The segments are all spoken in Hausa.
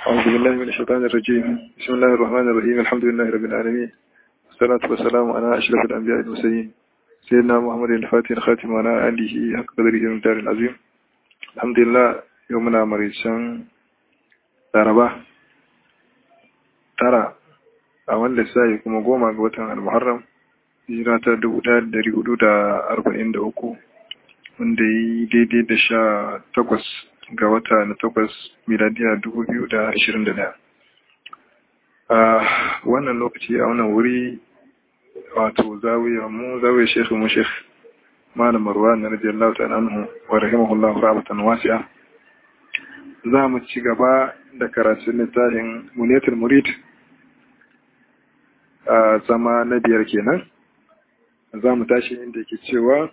أعوذ بالله من الشيطان الرجيم بسم الله الرحمن الرحيم الحمد لله رب العالمين والصلاة والسلام على أشرف الأنبياء المرسلين سيدنا محمد الفاتح الخاتم وعلى آله حق قدره المختار العظيم الحمد لله يومنا مريسان laraba tara a wanda sai kuma goma ga watan al-muharram hijira ta dubu ɗaya da dari hudu da arba'in da uku wanda yi daidai da sha takwas ga wata na takwas miladiya dubu biyu da ashirin da ɗaya a wannan lokaci a wannan wuri wato zawiya mu zawiya shekhu mu shekh malam marwan na radiyallahu ta'ala anhu wa rahimahullahu rahmatan wasi'a za mu ci gaba da karatun littafin muniyatul murid a zama na biyar kenan za mu tashi inda ke cewa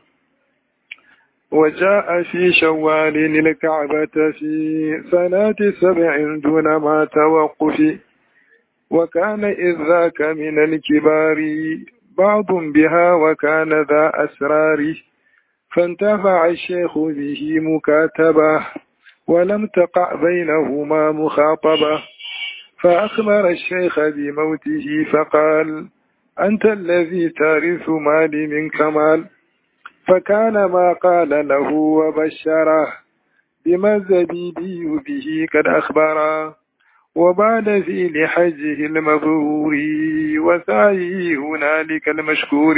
وجاء في شوال الكعبة في سنة سبع دون ما توقف وكان إذ ذاك من الكبار بعض بها وكان ذا أسرار فانتفع الشيخ به مكاتبة ولم تقع بينهما مخاطبة فأخبر الشيخ بموته فقال أنت الذي تارث مالي من كمال فكان ما قال له وبشره بما الزبيدي به قد أخبره وبعد في لحجه المبرور وسعيه هنالك المشكور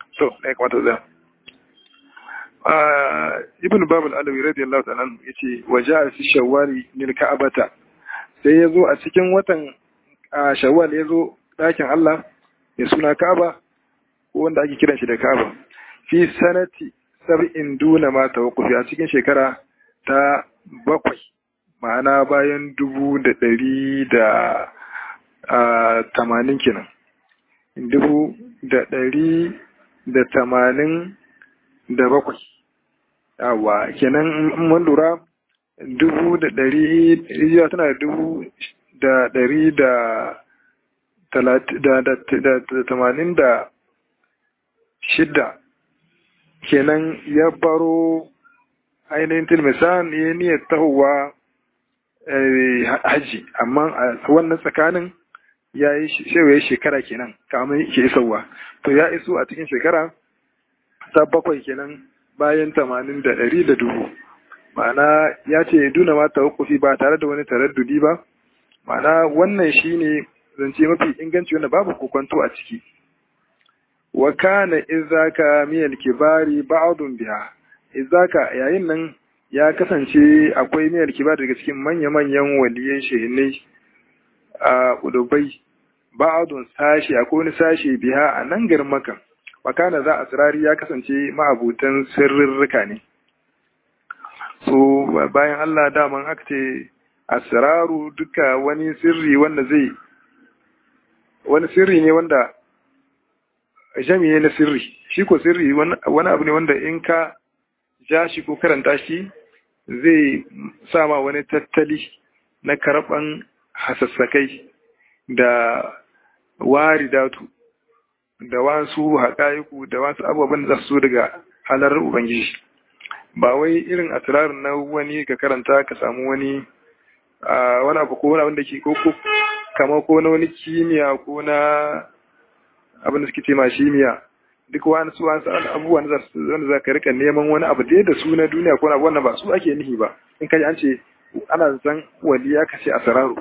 ibn babul alawi radiyallahu ta'ala yace waja fi shawwali lil ka'bata sai yazo a cikin watan shawwal yazo dakin Allah ya suna Ka'aba ko wanda ake kiran shi da Ka'aba fi sanati sab'in duna ma tawaqqufi a cikin shekara ta bakwai ma'ana bayan dubu da ɗari da tamanin kenan dubu da ɗari da tamanin da bakwai yawa kenan mun lura dubu da ɗari rijiya tana da dubu da ɗari da tamanin da shidda kenan ya baro ainihin tilmisan ya niyyar tahowa hajji amma a wannan tsakanin ya yi shewaye shekara kenan kamar ke isowa to ya iso a cikin shekara ta bakwai kenan bayan tamanin da ɗari da dubu ma'ana ya ce duna ma tawakkufi ba tare da wani taraddudi ba ma'ana wannan shine zance mafi inganci wanda babu kokonto a ciki wa kana izaka miyal kibari ba'dun biha izaka yayin nan ya kasance akwai miyal kibari daga cikin manya-manyan waliyan shehinai a kudubai ba'dun sashi akwai wani sashi biha a nan garin maka makana za a tsirari ya kasance ma'abutan sirrirrika ne so bayan Allah daman aka ce asraru duka wani sirri wanda zai wani sirri ne wanda jami'e na sirri shi ko sirri wani abu ne wanda in ka ja shi ko karanta shi zai sama wani tattali na karɓan hasassakai da wari datu da wasu haƙa'iku da wasu abubuwan da su daga halar Ubangiji. Ba wai irin asirarin na wani ka karanta ka samu wani wani abu ko wani abin da ke ko kama ko na wani kimiyya ko na abin da suke ce ma shimiya duk wani su wasu abubuwan da za ka rika neman wani abu da da su na duniya ko na wannan ba su ake nihi ba in kaji an ce ana zan wali ya kashe asararu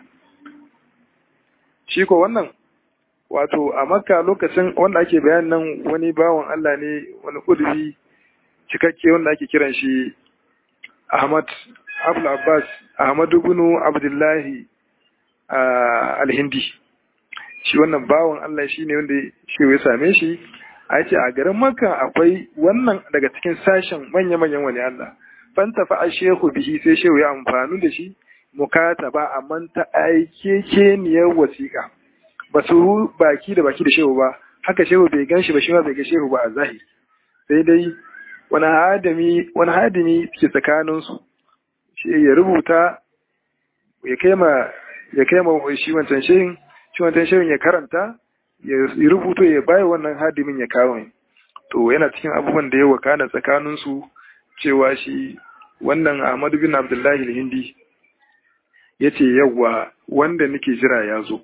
shi ko wannan wato a makka lokacin wanda ake bayan nan wani bawan Allah ne wani kudubi cikakke wanda ake kiran shi Ahmad Abdul Abbas Ahmad ibn Abdullahi al-Hindi shi wannan bawan Allah shine wanda shi ya same shi a ce a garin makka akwai wannan daga cikin sashen manya-manyan wani Allah fanta fa shehu bihi sai shehu ya amfani da shi mukataba amma ta aike keniyar wasiƙa ba su baki da baki da shehu ba haka shehu bai gan shi ba shi ma bai ga shehu ba a zahiri sai dai wani hadimi wani hadimi ke tsakanin su shi ya rubuta ya kai ma ya kai ma shi wancan shehin shi wancan shehin ya karanta ya rubuto ya bai wannan hadimin ya kawo to yana cikin abubuwan da ya wakana tsakanin su cewa shi wannan Ahmadu bin Abdullahi al-Hindi ya ce yawwa wanda nake jira ya zo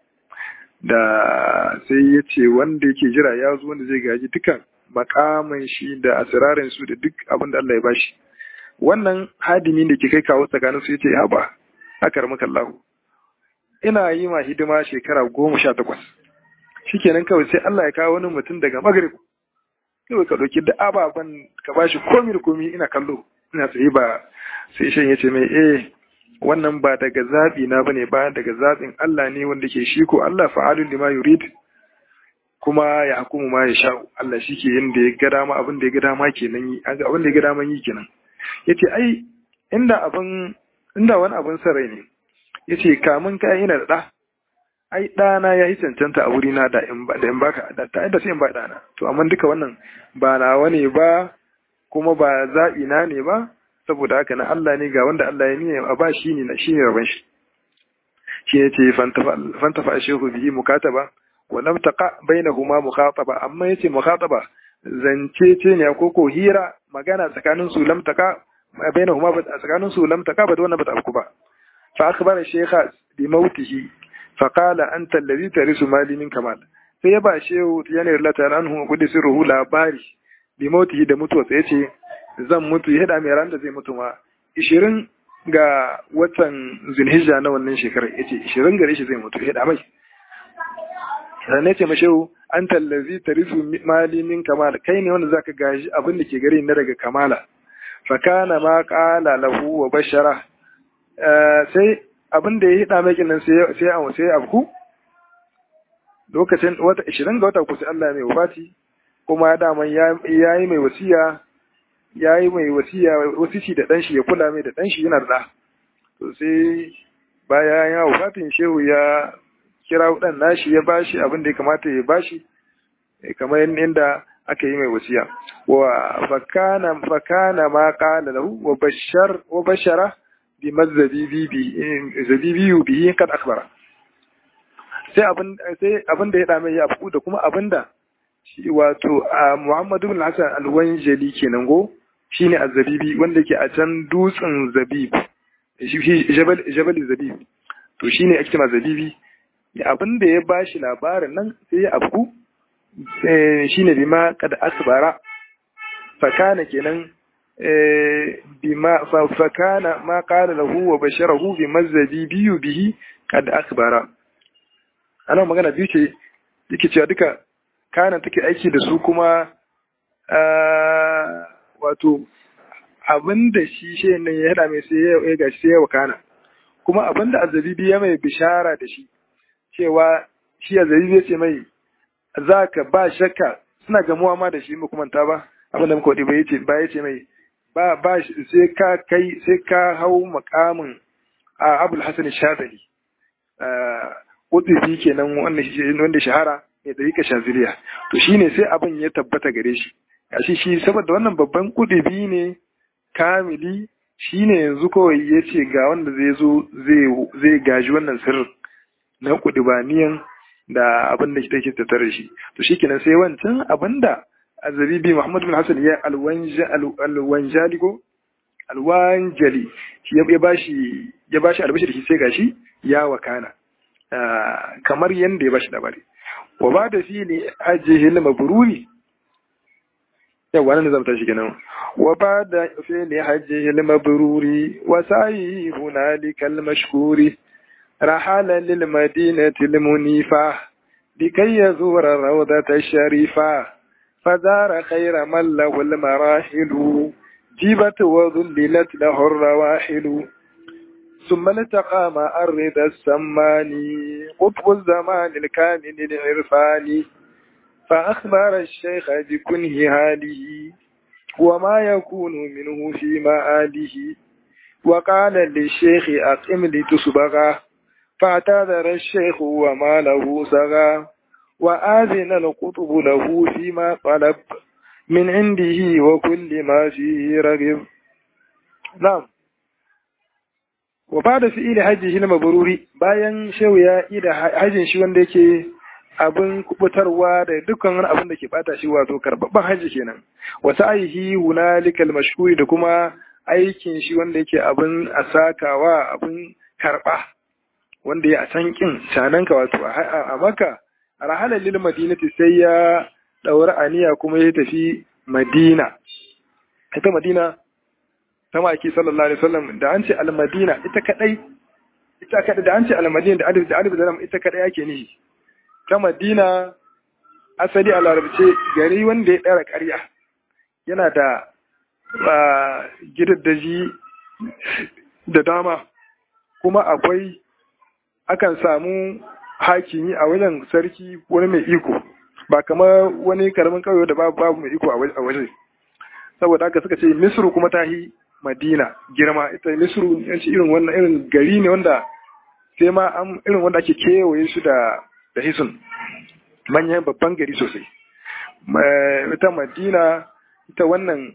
da sai ya ce wanda yake jira ya zo wanda zai gaji dukan makaman shi da asirarin su da duk abin da Allah ya bashi wannan hadimi da ke kai kawo tsakanin su ya ce ya ba akar maka Allah ina yi ma hidima shekara goma sha takwas shikenan kawai sai Allah ya kawo wani mutum daga magrib kawai ka ɗauki da ababen ka bashi komi da komi ina kallo ina tsaye ba sai shan ya ce mai eh wannan ba daga zaɓi na bane ba daga zaɓin Allah ne wanda ke shi ko Allah fa'alun lima yurid kuma ya hukumu ma ya sha Allah shi ke yin da ya ga dama abin da ya ga dama kenan yi abin da ya ga dama yi kenan yace ai inda abin inda wani abin sarai ne yace kamun ka ina da ɗa ai ɗana ya yi cancanta a wurina da in ba da in baka da ta da sai in ba ɗana to amma duka wannan ba nawa ne ba kuma ba zaɓi na ne ba saboda haka na Allah ne ga wanda Allah ya niyya a ba shi ne shi ne rabon shi shi ne ce fantafa shehu bihi mukataba wa lam taqa bainahuma mukhataba amma yace mukhataba zance ce ne ko ko hira magana tsakanin su lam taqa bainahuma ba tsakanin su lam taqa ba da wannan ba ta afku ba fa akhbara shaykha bi mautihi fa qala anta alladhi tarisu mali min kamal sai ya ba shehu yana rilata anhu kudi sirruhu labari bi mautihi da mutuwa sai yace zan mutu ya mai ran da zai mutu ma ishirin ga watan zulhijja na wannan shekarar ya ce ishirin gare shi zai mutu ya mai sannan ce mashehu an tallazi tarisu mali min kamala kai ne wanda zaka gaji abin da ke gare na daga kamala fakana ma qala lahu wa bashara sai abin da ya hida mai kinan sai sai sai abku lokacin wata 20 ga wata kusa Allah mai wafati kuma daman ya yi mai wasiya ya yi mai wasiya wasici da ɗanshi ya kula mai da ɗanshi yana da to sai baya ya wafatin shehu ya kira ɗan nashi ya bashi abin da ya kamata ya bashi kamar yadda aka yi mai wasiya wa fakana fakana ma qala lahu wa bashar wa bashara bi mazzabibi bi zabibi bihi kad akhbara sai abin sai abin da ya dame ya afu da kuma abin da shi wato Muhammadu bin Hassan al-Wanjali kenan go shine az-zabibi wanda ke a can dutsen zabib shi jabal jabal zabib to shine ake cewa zabibi abin da ya bashi labarin nan sai ya afku shine bima kad asbara fakana kenan bima fakana ma qala lahu wa basharahu bima zabibi bihi kad akbara ana magana biyu ce yake cewa duka kana take aiki da su kuma wato abin da shi shi nan ya hada mai sai ya gashi sai ya wakana kuma abin da azabibi ya mai bishara da shi cewa shi azabibi ya ce mai za ka ba shakka suna gamuwa ma da shi mu kuma ta ba abin da muka wadi ba yace ba yace mai ba ba sai ka kai sai ka hau makamin a Abul Hasan Shadali Kudubi kenan wanda shahara mai dariƙa shaziliya to shine sai abin ya tabbata gare shi gashi shi saboda wannan babban kudubi ne kamili shine yanzu kawai ya ce ga wanda zai zo zai gaji wannan sirrin na kudubaniyan da abin da take tattare shi to shikenan sai wancan abin da azabibi Muhammad bin Hassan ya alwanjali ko alwanjali shi ya bashi ya bashi albashi da shi sai gashi ya wakana kamar yanda ya bashi labari wa ba da fi ne ajiye mabruri yawa nan zama tashi kenan wa ba da fi ne ajiye mabruri wa sayi hunalika al-mashkuri rahala lil madinati al-munifa لكي يزور الروضة الشريفة فزار خير من له المراحل جيبت وذللت له الرواحل ثم التقى مع الرضا السماني قطب الزمان الكامل العرفاني فأخبر الشيخ بكنه هاله وما يكون منه في مآله وقال للشيخ أقم لتصبغه فاعتذر الشيخ وما له سغى وآذن القطب له فيما طلب من عنده وكل ما فيه رغب نعم وبعد فعل حجه المبروري bayan shehu ya yi da hajjin shi wanda yake abin kubutarwa da dukkan wani abin da ke bata shi wato karbabban hajji kenan wa sa'ihi hunalikal mashhuri da kuma aikin shi wanda yake abin asakawa abin karba wanda ya a can kin cananka wato a maka a rahalar lil madinati sai ya daura aniya kuma ya tafi madina ita madina ta maki sallallahu alaihi wasallam da an ce al-madina ita kadai ita kadai da an ce al-madina da alif da alif da lam ita kadai yake nihi ta madina asali a larabce gari wanda ya dara ƙarya yana da gidaddaji da dama kuma akwai akan samu hakimi a wajen sarki wani mai iko ba kamar wani karamin kauye da babu babu mai iko a waje saboda haka suka ce misru kuma ta yi madina girma ita misru yanci irin wannan irin gari ne wanda sai ma an irin wanda ake kewaye su da da hisun manyan babban gari sosai ita madina ita wannan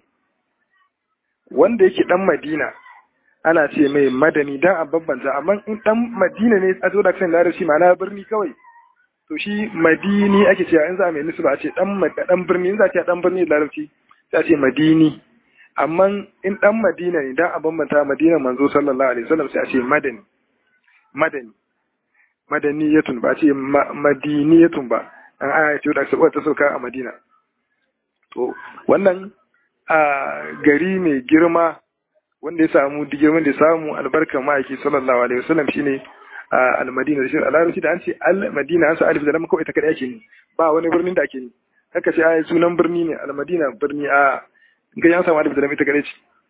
wanda yake dan madina ana ce mai madani dan a bambanta amma in dan madina ne a zo da kan larabci ma'ana birni kawai to shi madini ake cewa in za a mai nisba a ce dan dan birni in za a ce dan birni da larabci sai a ce madini amma in dan madina ne dan a bambanta madina manzo sallallahu alaihi wasallam sai a ce madani madani madaniyatun ba a ce madiniyatun ba an aya ce da ta sauka a madina to wannan a gari mai girma wanda ya samu girman da ya samu albarkar ma'aiki sallallahu alaihi wasallam shine al-madina da shi a larabci da an ce al-madina an sa alif da lam kawai ta kada yake ne ba wani birnin da ake ne haka ce ai sunan birni ne al-madina birni a ga yan samu alif da lam ita kada ce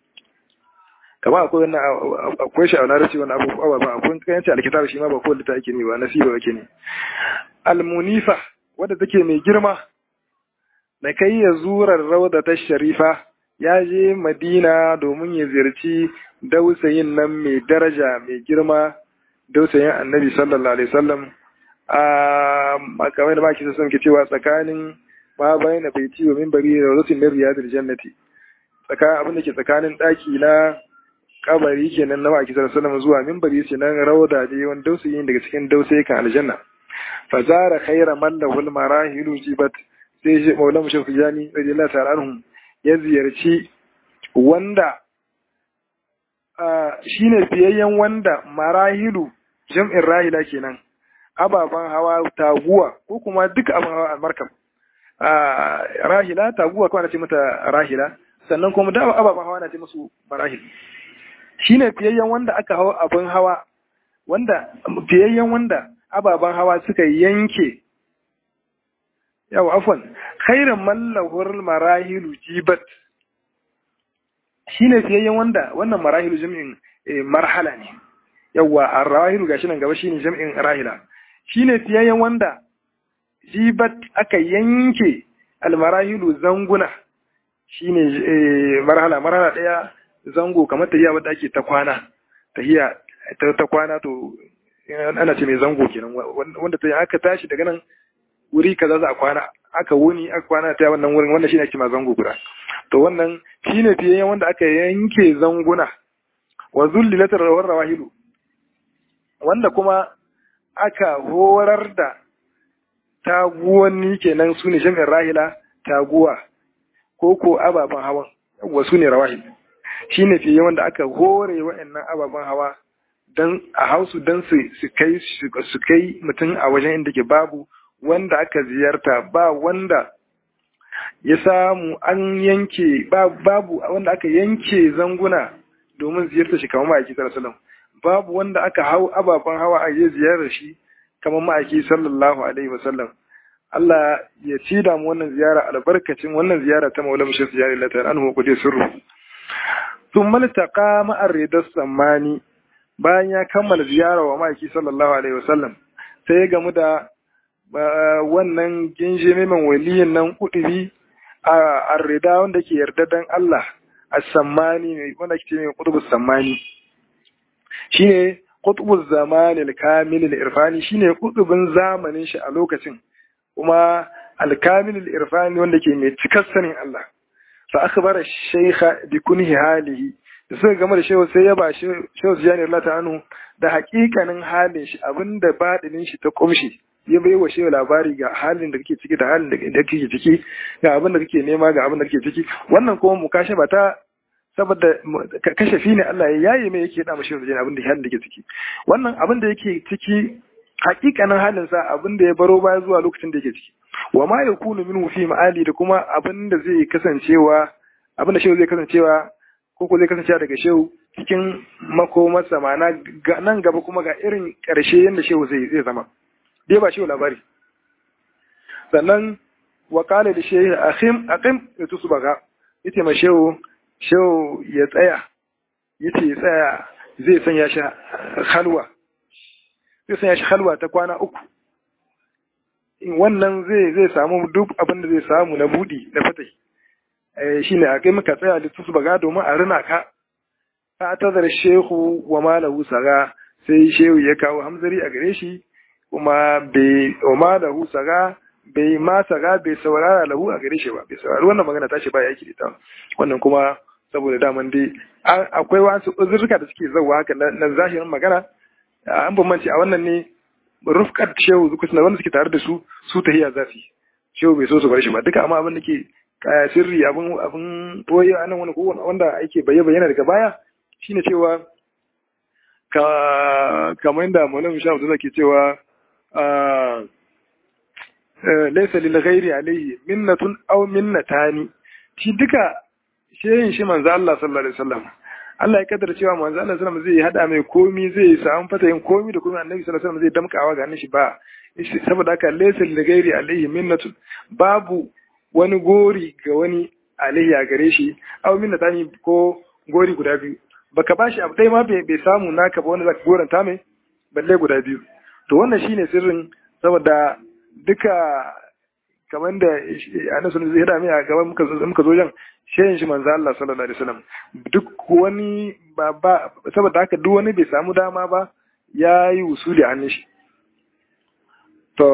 kamar akwai wannan akwai shi a larabci wannan abubuwa ba akwai kan yace alkitab shi ma ba kowanne ta ake ne ba nasiba yake ne al-munifa wadda take mai girma da kai ya zurar rauda ta sharifa ya je madina domin ya ziyarci dausayin nan mai daraja mai girma dausayin annabi sallallahu alaihi wasallam a kamar da maki sun ke cewa tsakanin ma bayan na baiti wa minbari da rasul min riyadil jannati tsakanin abin da ke tsakanin daki na kabari kenan na maki sallallahu alaihi wasallam zuwa minbari ce nan rauda da yawan dausayin daga cikin dausayi kan aljanna fazara khaira man lahul marahilu jibat sai shi maulana shafi jani radiyallahu ta'ala anhum ya ziyarci wanda shi ne fiyayyen wanda marahilu jam'in rahila kenan ababen hawa taguwa ko kuma duka abin hawa a markab rahila taguwa kawai na ce mata rahila sannan kuma da ababen hawa na ce musu marahil shi ne fiyayyen wanda aka hawa abin hawa wanda fiyayyen wanda ababen hawa suka yanke yawa afwan khairan mallahur marahilu jibat shine fiyayyen wanda wannan marahilu jami'in marhala ne yawa arrahilu gashi nan gaba shine jami'in rahila shine fiyayyen wanda jibat aka yanke almarahilu zanguna shine marhala marhala daya zango kamar tahiya wadda ake ta kwana tahiya ta kwana to ana ce mai zango kenan wanda ta aka tashi daga nan wuri kaza za a kwana aka wuni aka kwana ta wannan wurin wannan shine ake ma zango guda to wannan shine fiye wanda aka yanke zanguna wa zullilatar rawar rawahilu wanda kuma aka horar da taguwanni kenan su ne jami'in rahila taguwa ko ko ababen hawan wa su ne rawahil shine fiye wanda aka hore wa'annan ababen hawa dan a hausu dan su kai su kai mutum a wajen inda ke babu wanda aka ziyarta ba wanda ya samu an yanke babu wanda aka yanke zanguna domin ziyarta shi kamar ma'aiki sallallahu babu wanda aka hau ababen hawa a yi ziyarar shi kamar ma'aiki sallallahu alaihi wasallam Allah ya ci da mu wannan ziyara albarkacin wannan ziyara ta maulama shi ziyara lata an hu kudi sirru sun maltaka ma'ar ridar sammani bayan ya kammala ziyara wa ma'aiki sallallahu alaihi wasallam sai ya gamu da wannan ginjimi man waliyin nan kudubi a arrida wanda ke yarda dan Allah a sammani ne wanda ke mai kutubu sammani shine kutubu zamani al-kamil al-irfani shine kutubin zamanin shi a lokacin kuma al-kamil al-irfani wanda ke mai cikar sanin Allah fa akhbara shaykha bi kunhi halihi da suka gama da shehu sai ya ba shehu ziyani Allah ta'anu da hakikanin halin shi abinda badinin shi ta kumshi ya bai wa shehu labari ga halin da kake ciki da halin da kake ciki ga abin da kake nema ga abin da kake ciki wannan kuma mukashafa ta saboda kashafi ne Allah ya yaye mai yake da mashi da abin da halin da yake ciki wannan abin da yake ciki hakikanin halin sa abin da ya baro baya zuwa lokacin da yake ciki wa ma yakunu minhu fi ma'ali da kuma abin da zai kasancewa abin da shehu zai kasancewa ko ko zai kasancewa daga shehu cikin makomarsa ma'ana nan gaba kuma ga irin ƙarshe yadda shehu zai zai zama dai ba shehu labari sannan wa kala da shehu akhim aqim ya tusu baga yace ma shehu shehu ya tsaya yace ya tsaya zai sanya shi halwa zai sanya shi halwa ta kwana uku wannan zai zai samu duk abin da zai samu na budi na fatai shine a kai muka tsaya da tusu baga domin a rina ka ta tazar shehu wa malahu saga sai shehu ya kawo hamzari a gare shi kuma bai wa malahu saga bai ma saga bai saurara lahu a gare shi ba bai saurari wannan magana tashi ba yaki da ta wannan kuma saboda daman dai akwai wasu uzurka da suke zauwa haka na zahirin magana an bambance a wannan ne rufkar shehu zuku suna wanda suke tare da su su tahiya zafi shehu bai so su bar shi ba duka amma abin da ke sirri abin abin boye a nan wani wanda ake bayyana bayyana daga baya shine cewa ka kamar yadda Maulana Shahu da ke cewa laysa lil ghairi alayhi minnatun aw minnatani shi duka shehin shi manzo Allah sallallahu alaihi wasallam Allah ya kaddara cewa manzo Allah sallallahu alaihi wasallam zai hada mai komi zai samu fatayin komi da komi annabi sallallahu alaihi wasallam zai damkawa ga shi ba saboda haka laysa lil ghairi alayhi minnatun babu wani gori ga wani alayhi a gare shi aw minnatani ko gori guda biyu baka bashi abu dai ma bai samu naka ba wanda zaka goranta mai balle guda biyu to wannan shine sirrin saboda duka kamar da annabi sun zai hada mai a gaban muka zo muka zo jan shehin shi manzo Allah sallallahu alaihi wasallam duk wani ba ba saboda haka duk wani bai samu dama ba ya yi usuli a hannun shi to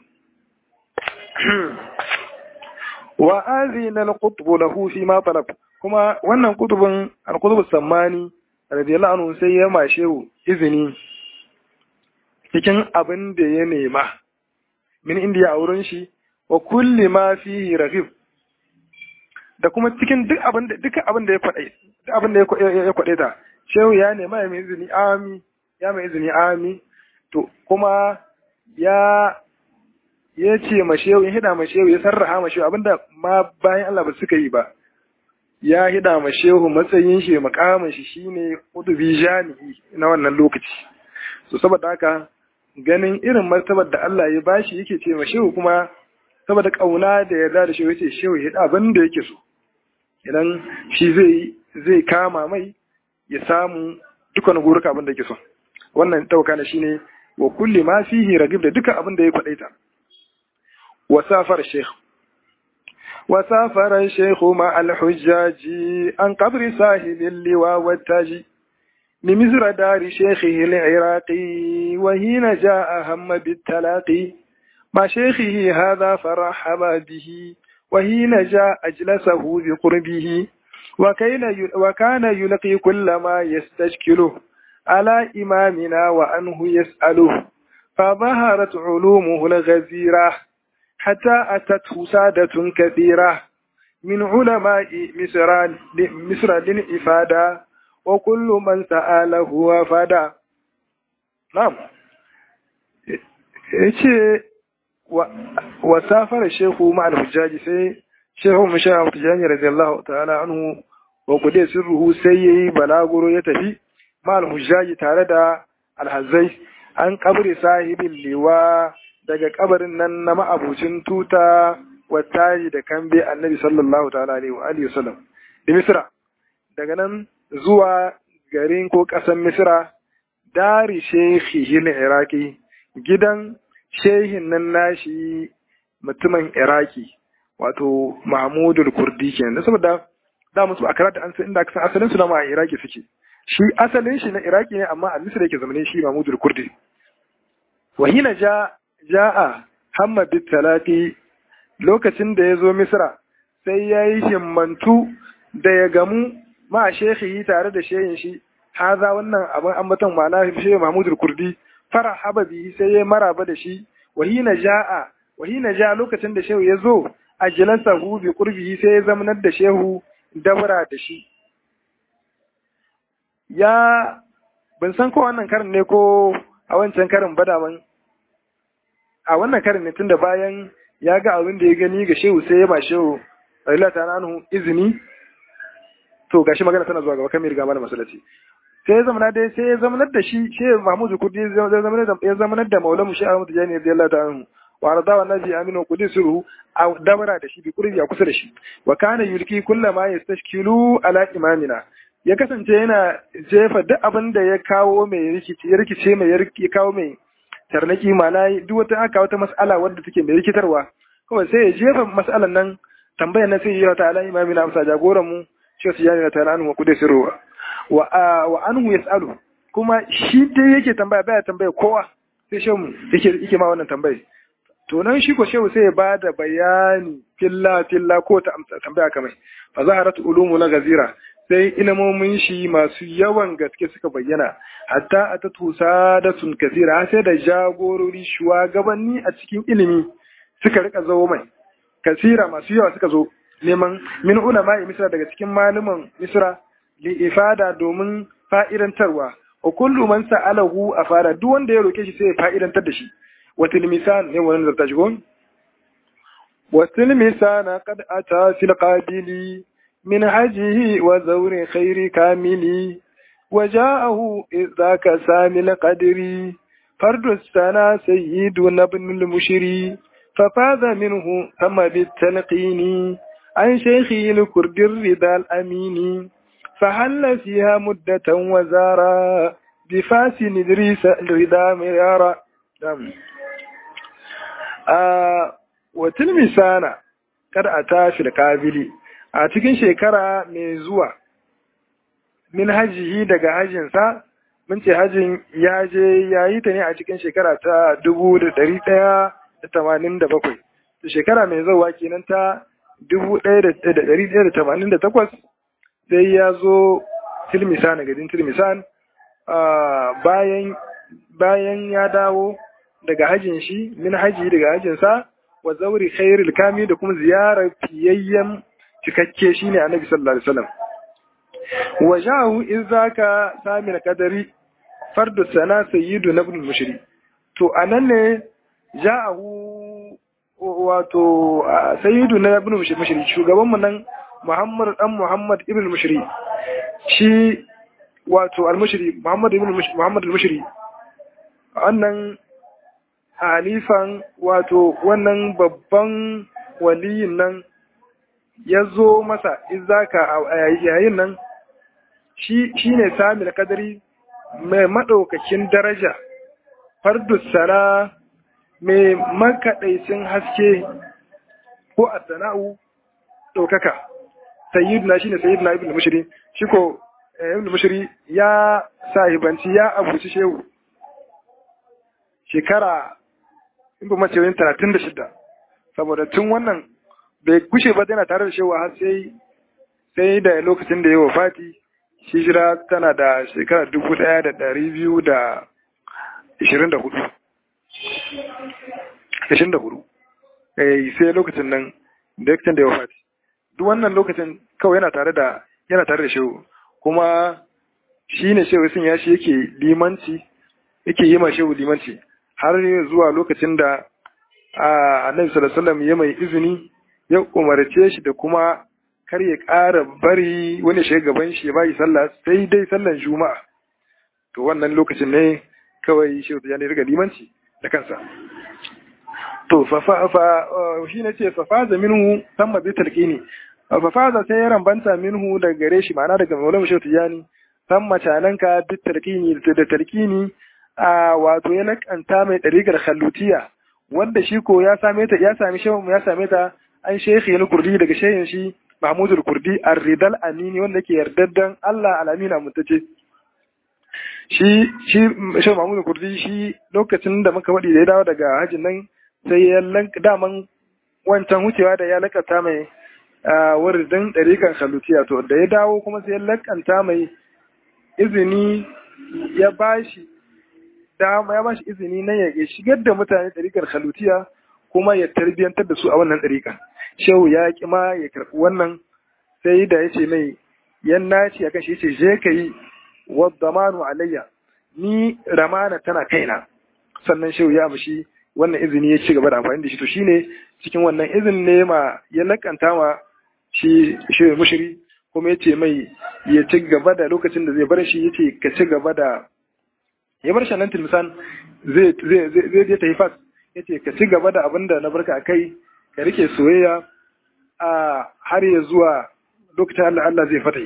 wa azina al-qutb lahu fi ma talab kuma wannan kutubin al-qutub sammani radiyallahu anhu sai ya mashe izini cikin abin da ya nema min indiya a wurin shi wa kulli ma fihi raghib da kuma cikin duk abin da duka abin da ya faɗe duk abin da ya kwaɗe ta shehu ya nema ya mai izini ami ya mai izini ami to kuma ya ya ce ma shehu ya hida ma shehu ya sarraha ma shehu abinda ma bayan Allah ba suka yi ba ya hida ma shehu matsayin shi makamin shi shine udubi jami'i na wannan lokaci so saboda haka ganin irin martabar da Allah ya bashi yake ce ma shehu kuma saboda kauna da yarda da shehu yace shehu ya hida abin da yake so idan shi zai zai kama mai ya samu dukkan guruka abin da yake so wannan tauka na shine wa kulli ma fihi ragib da duka abin da ya faɗaita وسافر الشيخ وسافر الشيخ مع الحجاج عن قبر صاحب اللواء والتاج لمصر دار شيخه العراقي وحين جاء هم بالتلاقي مع شيخه هذا فرحب به وحين جاء أجلسه بقربه وكان يلقي كل ما يستشكله على إمامنا وأنه يسأله فظهرت علومه الغزيره حتى أتته سادة كثيرة من علماء مصر مصر للإفادة وكل من سأله وفدا نعم yace wa safara shehu ma al-hujjaji sai shehu musha al-hujjaji radiyallahu ta'ala anhu wa kude sirruhu sai yayi balaguro ya tafi ma al-hujjaji tare da al-hazzai an kabri sahibin liwa daga kabarin nan na ma'abucin tuta wattaji da kambe annabi sallallahu ta'ala alaihi wa alihi wasallam da misra daga nan zuwa garin ko ƙasar misra dari shekhi iraki gidan shehin nan nashi mutumin iraki wato mahmudul kurdi kenan saboda da musu a karata an san inda aka san asalin su na ma iraki suke shi asalin shi na iraki ne amma a misra yake zamanin shi mahmudul kurdi wahina ja ja'a hamma bit talati lokacin da ya zo misra sai ya yi himmantu da ya gamu ma shekhi tare da shehin shi haza wannan abin ambaton ma'ana shehu mahmudul kurdi fara haba bihi sai ya maraba da shi wahina ja'a wahina ja lokacin da shehu ya zo a jilansa hu bi qurbihi sai ya zamanar da shehu dabra da shi ya ban san ko wannan karin ne ko a wancan karin ba daman a wannan karin ne tunda bayan ya ga abin da ya gani ga shehu sai ya ba shehu radiyallahu ta'ala anhu izini to gashi magana tana zuwa gaba kan riga mana masallaci sai ya zamanar da sai ya zamanar da shi shehu Mahmud Kurdi ya zamanar da ya zamanar da Maulana Shehu Ahmad Tijani radiyallahu ta'ala anhu wa rada wa nabi aminu qudisuhu a dabara da shi bi kurbi a kusa da shi wa kana yulki kullama yastashkilu ala imamina ya kasance yana jefa duk abin da ya kawo mai rikici ya rikice mai ya kawo mai tarnaki mana duk wata aka wata mas'ala wadda take mai rikitarwa kawai sai ya jefa mas'alan nan tambayar na sai ya ta ala imamina amsa jagoran mu shi su yani ta anhu wa qudisuhu wa wa anhu yasalu kuma shi dai yake tambaya baya tambaya kowa sai shehu yake yake ma wannan tambayar to nan shi ko shehu sai ya ba da bayani filla filla ko ta amsa tambaya kamar fa zaharat ulumu la gazira sai ilmomin shi masu yawan gaske suka bayyana hatta atatu sadatun kasira sai da jagorori shugabanni a cikin ilimi suka rika zo mai kasira masu yawa suka zo neman min ulama misra daga cikin malaman misra li ifada domin fa'idantarwa wa kullu man sa'alahu afada duk wanda ya roke shi sai ya fa'idantar da shi وتلمسان هو ننزل تشكون وتلمسان قد أتى في القابل من حجه وزور خير كامل وجاءه إذ ذاك سامي القدر فرد السنة سيدنا ابن المشري ففاز منه ثم بالتلقين عن شيخه الكرد الرضا الأمين فحل فيها مدة وزارا بفاس ندريس الرضا مرارا wa tilmisana kada a tashi da kabili a cikin shekara mai zuwa min hajihi daga hajjinsa mun ce hajjin ya je ya yi ta ne a cikin shekara ta dubu da dari ɗaya da tamanin da bakwai da shekara mai zuwa kenan ta dubu ɗaya da dari ɗaya da tamanin da takwas sai ya zo tilmisan gajin tilmisan bayan bayan ya dawo daga hajjin shi min haji daga hajjinsa wa zauri khairul kami da kuma ziyarar fiyayyen cikakke shine annabi sallallahu alaihi wasallam wa ja'u izaka samir kadari fardu sana sayyidu ibn mushri to anan ne ja'u wato sayyidu na ibn mushri shugaban mu nan Muhammad dan Muhammad ibn mushri shi wato al-mushri Muhammad ibn Muhammad al-mushri wannan halifan wato wannan babban waliyin nan ya zo masa izaka a yayin nan shi ne sami kadari mai maɗaukakin daraja fardus sana mai makaɗaicin haske ko a sana'u ɗaukaka sayyiduna shi ne sayyiduna ibn mushiri shi ko ibn mushiri ya sahibanci ya abuci shehu shekara in ba mace wani talatin da shida saboda tun wannan bai kushe ba yana tare da shewa har sai sai da lokacin da ya wafati hijira tana da shekara dubu ɗaya da ɗari biyu da ishirin da hudu ishirin da hudu sai lokacin nan da lokacin da ya wafati duk wannan lokacin kawai yana tare da yana tare da shehu kuma shi ne shehu sun ya shi yake limanci yake yi ma shehu limanci har zuwa lokacin da annabi sallallahu alaihi ya mai izini ya umarce shi da kuma kar ya ƙara bari wani shiga gaban shi ya bayi sallah sai dai sallan juma'a to wannan lokacin ne kawai shi ya ne riga limanci da kansa to fa fa fa shi ne ce fa faza minhu tamma bi talqini fa faza sai ya rambanta minhu daga gare shi ma'ana daga maulana shehu tijani tamma cananka bi talqini da talqini a wato ya nakanta mai ɗarigar khallutiya wanda shi ko ya same ta ya sami shehu ya same ta an shekhi na kurdi daga shehin shi mahmudul kurdi ar-ridal amini wanda ke yardaddan Allah al-amina mutace shi shi shehu mahmudul kurdi shi lokacin da muka wadi da ya dawo daga hajjin nan sai ya lanka daman wancan wucewa da ya lakata mai wuridin ɗarikan khallutiya to da ya dawo kuma sai ya lakanta mai izini ya bashi dama ya bashi izini na ya shigar da mutane ɗariƙar halutiya kuma ya tarbiyyantar da su a wannan ɗariƙa shehu ya ƙi ma ya karɓi wannan sai da ya ce mai yan naci akan shi ce je ka yi wadamanu alayya ni ramana tana kaina sannan shehu ya amshi wannan izini ya ci gaba da amfani da shi to shine cikin wannan izin ne ma ya lakanta ma shi shehu mushiri kuma ya ce mai ya ci gaba da lokacin da zai bar shi ya ce ka ci gaba da ya bar shannan tilmisan zai zai je ta yi fas ya ce ka ci gaba da abin da na barka a kai ka rike soyayya a har ya zuwa lokacin Allah Allah zai fata yi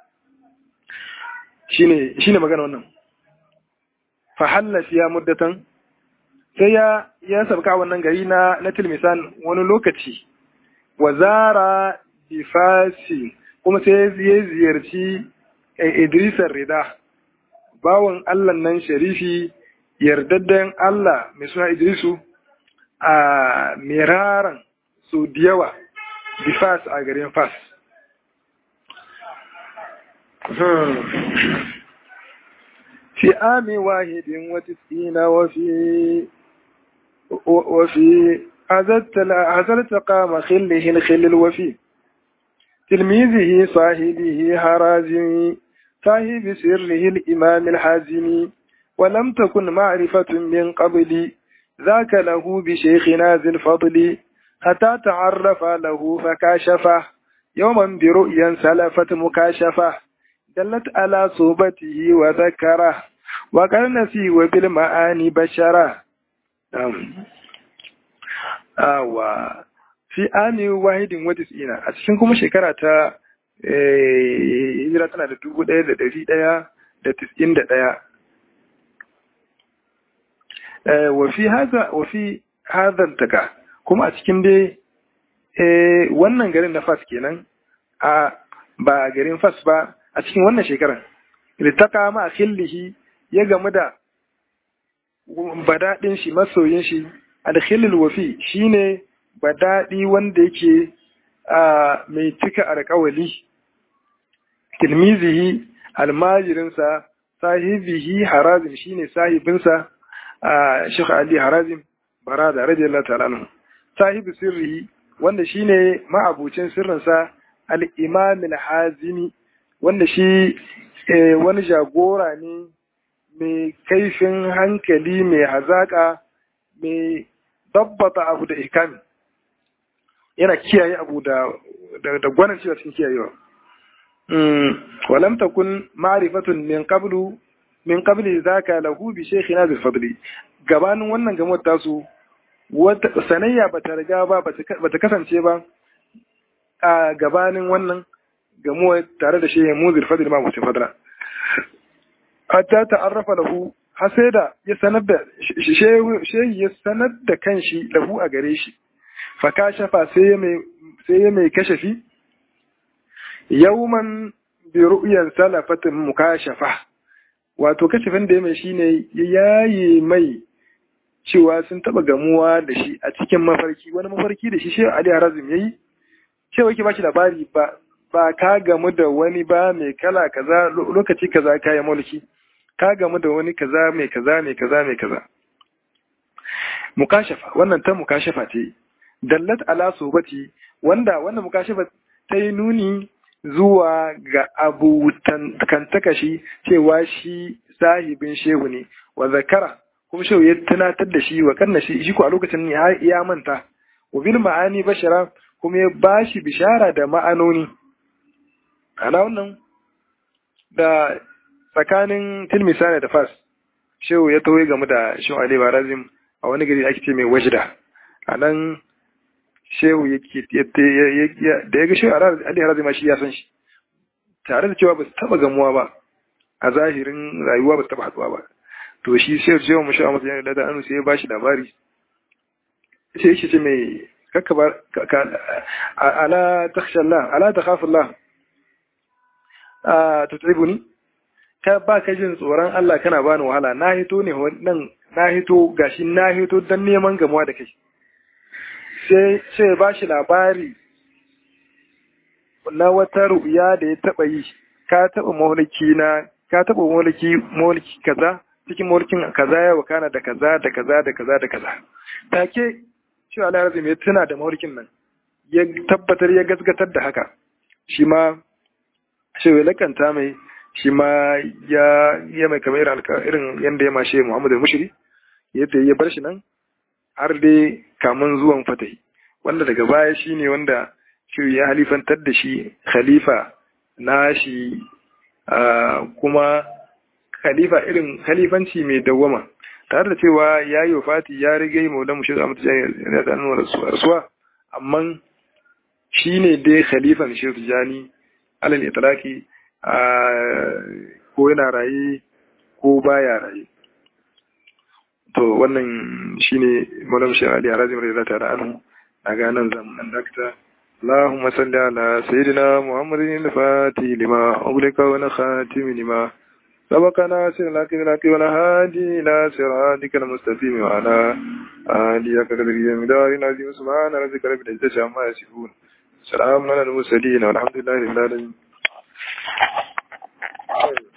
shine shine magana wannan fa halla fiya muddatan sai ya ya sabka wannan gari na na tilmisan wani lokaci wa zara bifasi kuma sai ya ziyarci Idrisar Rida bawan Allah nan sharifi yardadden Allah mai suna Idrisu a miraran su da yawa bifas a garin fas في عام واحد وتسعين وفي وفي هذا التقام خله الخل الوفي تلميذه صاحبه هرازمي صاحب سره الإمام الحازمي ولم تكن معرفة من قبل ذاك له بشيخنا ذي الفضل حتى تعرف له فكاشفه يوما برؤيا سلفت مكاشفه دلت على صوبته وذكره وقال نسي وبالمعاني بشره awa fi ami wahidin wa tis'ina a cikin kuma shekara ta hijira tana da dubu ɗaya da ɗari ɗaya da tis'in da ɗaya wa fi haza wa fi hazan taka kuma a cikin dai wannan garin na fas kenan a ba garin fas ba a cikin wannan shekaran littaka ma a khillihi ya gamu da badaɗin shi masoyin shi alkhilil wafi shine badaɗi wanda yake mai cika alƙawali tilmizihi almajirinsa sahibihi harazim shine sahibinsa Sheikh Ali Harazim Barada radiyallahu ta'ala anhu sahibi sirrihi wanda shine ma'abucin sirrinsa al-Imam al-Hazimi wanda shi wani jagora ne mai kaifin hankali mai hazaka mai dabbata abu da ikami yana kiyaye abu da da gwanin cewa cikin kiyayewa walam takun ma'rifatun min qablu min qabli zaka lahu bi shaykhina bil fadli gabanin wannan gamar tasu wata sanayya bata riga ba bata kasance ba a gabanin wannan gamuwa tare da shehin muzir fadil ma mutum fadra hatta ta'arrafa lahu har sai da ya sanar da shehi ya sanar da kanshi lahu a gare shi fa kashafa sai ya mai sai ya mai kashafi yawman bi ru'yan salafatin mukashafa wato kashafin da ya mai shine ya yaye mai cewa sun taba gamuwa da shi a cikin mafarki wani mafarki da shi shehu Ali Harazim yayi cewa yake bashi labari ba ba ka gamu da wani ba mai kala kaza lokaci kaza kaya mulki ka gamu da wani kaza mai kaza mai kaza mai kaza mukashafa wannan ta mukashafa ce dallat ala sobati wanda wannan mukashafa ta yi nuni zuwa ga abu takashi cewa shi sahibin shehu ne wa zakara kuma shehu ya tunatar da shi wa kanna shi shi ko a lokacin ya manta wa bil ma'ani bashara kuma ya bashi bishara da ma'anoni ana wannan da tsakanin tilmisana da fas shehu ya tawaye game da shehu ali barazim a wani gari ake ce mai wajda a nan shehu yake da ya ga shehu ali barazim shi ya san shi tare da cewa ba su taba gamuwa ba a zahirin rayuwa ba su taba haduwa ba to shi shehu shehu mu shehu masu yana da anu sai ya ba shi labari sai yake ce mai kakka ba ala takhshallah ala takhafullah a tutribuni ka ba ka jin tsoron Allah kana bani wahala na hito ne nan na hito gashi na hito dan neman gamuwa da kai sai sai ba shi labari na wata ru'ya da ya taba yi ka taba mulki na ka taba mulki mulki kaza cikin mulkin kaza ya wakana da kaza da kaza da kaza da kaza take shi Allah razumi ya tuna da mulkin nan ya tabbatar ya gasgatar da haka shi ma shi ya lakanta mai shi ma ya ya mai kamar irin yanda ya mashe Muhammad al-Mushri yadda ya bar shi nan har dai kamun zuwan fatahi wanda daga baya shine wanda shi ya halifantar da shi khalifa na shi kuma khalifa irin khalifanci mai dawwama tare da cewa ya yi wafati ya riga yi maulan mushi a mutane da nuna rasuwa amma shi ne dai khalifan shi tijani alal itlaki ko yana raye ko baya raye to wannan shine maulan mushi ali arazim radiyallahu ta'ala anhu daga nan zan dakta اللهم صل على سيدنا محمد الفاتح لما أغلق ونخاتم لما سبق ناصر لك لك ونهادي إلى صراطك المستقيم وعلى آله قدر مدار عظيم سبحان ربك رب العزة عما يصفون سلام على المرسلين والحمد لله رب العالمين